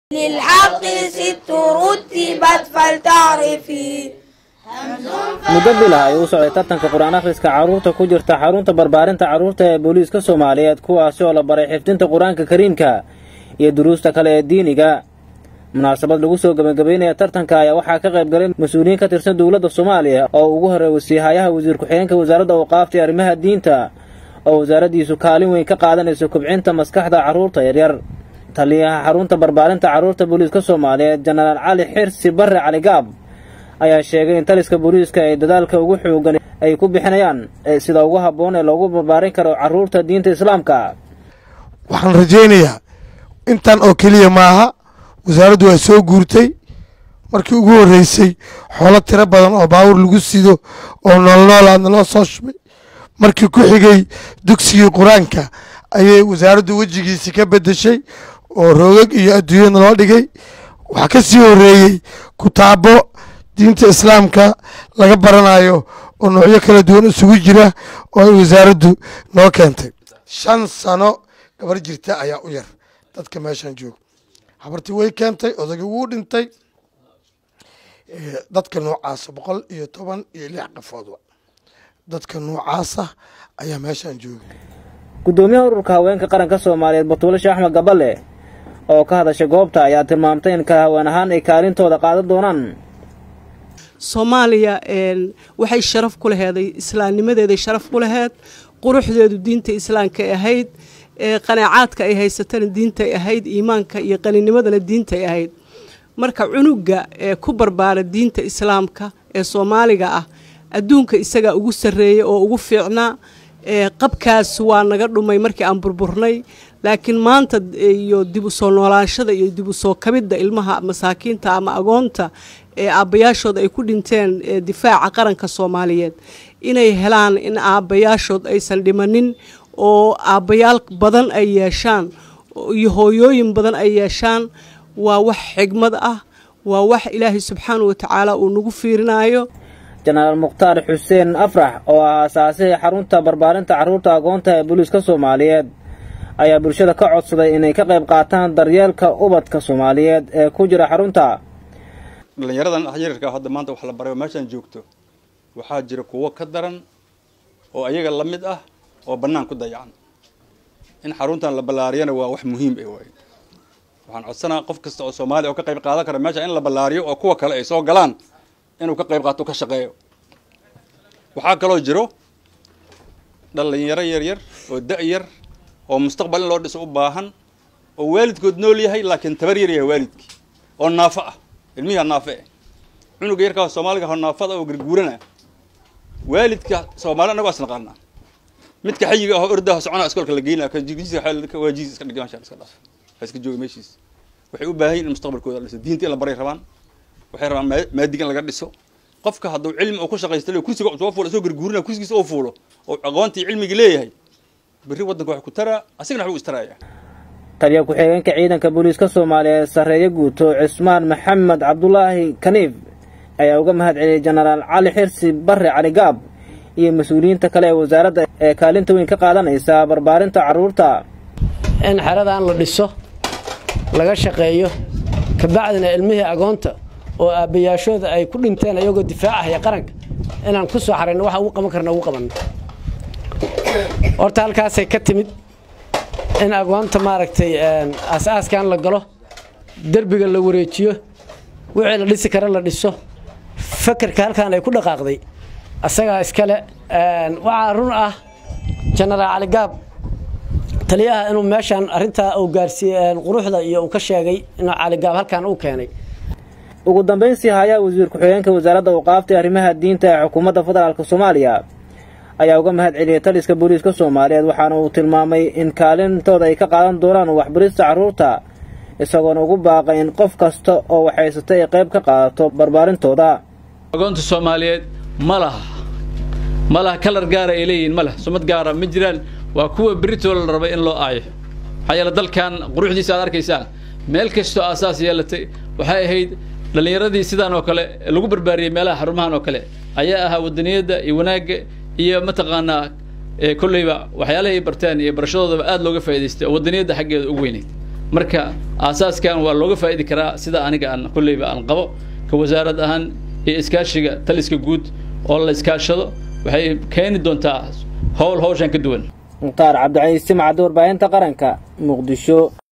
للحق ست رتبت فلتعرفي muddo bilah ayuu u socday tartanka qur-aan akhriska carruurta ku jirta xarunta barbaarinta carruurta ee booliiska soomaaliyeed kuwaasi oo la baray xifdinta qur-aanka kariimka iyo duruusta kale ee diiniga munaasabad lagu soo gebagabeynaya tartanka ayaa waxaa ka qayb galay mas-uuliyiin ka tirsan dowladda soomaaliya oo ugu horreey wasiihayaha wasiir ku-xigeenka wasaaradda awqaafta iyo arrimaha diinta oo wasaaraddiisu kaalin weyn ka qaadanayso kobcinta maskaxda carruurta yaryar taliyaha xarunta barbaarinta carruurta booliiska soomaaliyeed jenaraal cali xirsi barre cali gaab ayaa sheegay in taliska booliiska ay dadaalka ugu xoogan ay ku bixinayaan sida ugu habboon ee loogu barbaarin karo carruurta diinta islaamka waxaan rajaynayaa intan oo keliya maaha wasaaraddu waa soo guurtay markii ugu horreysay xoolo tiro badan oo baawur lagu sido oo noolnoolaadna loo soo shubay markii ku xigay dugsigii qur-aanka ayay wasaaraddu wejigiisi ka beddeshay oo roogag iyo adduunyada loo dhigay waxaa ka sii horreeyey kutaabo diinta islaamka laga baranayo oo noocyo kala duwan isugu jira oo ay wasaaraddu noo keentay shan sano gabar jirta ayaa u yar dadka meeshan jooga habartii way keentay odagii wuu dhintay dadka noocaasa boqol iyo toban iyo lix qafoodba dadka noocaasa ayaa meeshan jooga guddoomiyaha ururka haweenka qaranka soomaaliyeed batuule sheekh axmed gaballe oo ka hadashay goobta ayaa tilmaamtay in ka haween ahaan ay kaalintooda qaadan doonaan soomaaliya waxay sharaf ku laheeday islaamnimadeeday sharaf ku laheed quruxdeedu diinta islaamkay ahayd qanaacaadka ay haysatana diintay ahayd iimaanka iyo qaninimadana diintay ahayd marka cunuga ee ku barbaara diinta islaamka ee soomaaliga ah adduunka isagaa ugu sarreeyay oo ugu fiicnaa qabkaas waa naga dhumay markii aan burburnay laakiin maanta iyo dib u soo noolaanshada iyo dib u soo kabidda ilmaha masaakiinta ama agoonta ee aabbayaashood ay ku dhinteen difaaca qaranka soomaaliyeed inay helaan in aabbayaashood aysan dhimanin oo aabbayaal badan ay yeeshaan iyo hooyooyin badan ay yeeshaan waa wax xigmad ah waa wax ilaahay subxaana wa tacaala uu nagu fiirinaayo jenaraal mukhtaar xuseen afrax oo ah aasaasihii xarunta barbaarinta carruurta agoonta ee booliiska soomaaliyeed ayaa bulshada ka codsaday inay ka qayb qaataan daryeelka ubadka soomaaliyeed ee ku jira xarunta dhallinyaradan yaryarka hadda maanta wax la baray oo meeshaan joogto waxaa jira kuwo ka daran oo ayaga la mid ah oo bannaan ku dayacan in xaruntan la ballaariyana waa wax muhiim ah waay waxaan codsanaa qof kasta oo soomaaliya oo ka qayb qaadan kara meesha in la ballaariyo oo kuwa kale ay soo galaan inuu ka qayb qaato ka shaqeeyo waxaa kaloo jiro dhallinyaro yaryar oo da-yar oo mustaqbal in loo dhiso u baahan oo waalidkood nool yahay laakiin tabar yar yahay waalidkii oo naafo ah ilmihiha naafe eh cunuga yarkaa soomaaliga ho naafada oo garguurana waalidka soomaali annago as naqaanaa midka xayiga ahoo ordaha socona iskoolka la geynaya waa jiis iska dhigay masha iska dhaaf ha iska jooga meeshiis waxay u baahan yihin in mustaqbalkooda la dhiso diinta in la baray rabaan waxay rabaan maadiga in laga dhiso qofka hadduu cilmi uu ku shaqaysta le kursiga soo fuulo soo garguurina kursigiisa oo fuulo oo aqoontii cilmigii leeyahay berri waddanka wax ku taraa asigana waxbuu istaraaya taliya ku-xigeenka ciidanka booliiska soomaaliyeed sarreeye guuto cismaan maxamed cabdulaahi kaniif ayaa uga mahad celiyey jenaraal cali xirsi barre cali gaab iyo mas-uuliyiinta kale ee wasaaradda ee kaalinta weyn ka qaadanaysa barbaarinta carruurta in xeradan la dhiso laga shaqeeyo kabacdina ilmihii agoonta oo aabbayaashooda ay ku dhinteen ayagoo difaacahaya qaranka inaan ku soo xarayno waxa ugu qaban karna ugu qabanno horta halkaasay ka timid in agoonta maaragtay aas-aaskan la galo derbiga la wareejiyo wixii la dhisi kara la dhiso fakerka halkan ay ku dhaqaaqday asagaa iskale waxaa run ah jenaraal cali gaab taliyaha inuu meeshaan arrintaa uu gaarsiiyey quruxda iyo uu ka sheegay inuu cali gaab halkan uu keenay ugu dambayntii hayaa wasiir ku-xigeenka wasaaradda awqaafta ee arrimaha diinta ee xukuumadda federaalk soomaaliya ayaa uga mahad celiyey taliska booliiska soomaaliyeed waxaana uu tilmaamay in kaalintooda ay ka qaadan doonaan waxbarista carruurta isagoona ugu baaqay in qof kasta oo waxhaysata ay qayb ka qaadato barbaarintooda agoonta soomaaliyeed ma laha ma laha kalar gaara ay leeyihiin ma leh sumad gaara ma jiraan waa kuwa beritooda la rabay in loo aayo maxaa yeele dalkan quruxdiisa aad arkaysaan meel kastoo aasaas yeelatay waxay ahayd dhallinyaradii sidaan oo kale lagu barbaariyey meelaha xarumahan oo kale ayaa ahaa wadaniyadda iyo wanaagga iyo mataqaanaa kolleyba waxyaalahay barteen iyo barashadoodaba aad looga faa'idaystay oo wadaniyadda xaggeeda ugu weynayd marka aasaaskan waa looga faa'idi karaa sida aniga aan kolleyba aan qabo ka wasaarad ahaan iyo iskaashiga taliska guud oo la iskaashado waxay keeni doontaa howl hawshan ka duwan mukhtaar cabdicaiis simcadda warbaahinta qaranka muqdisho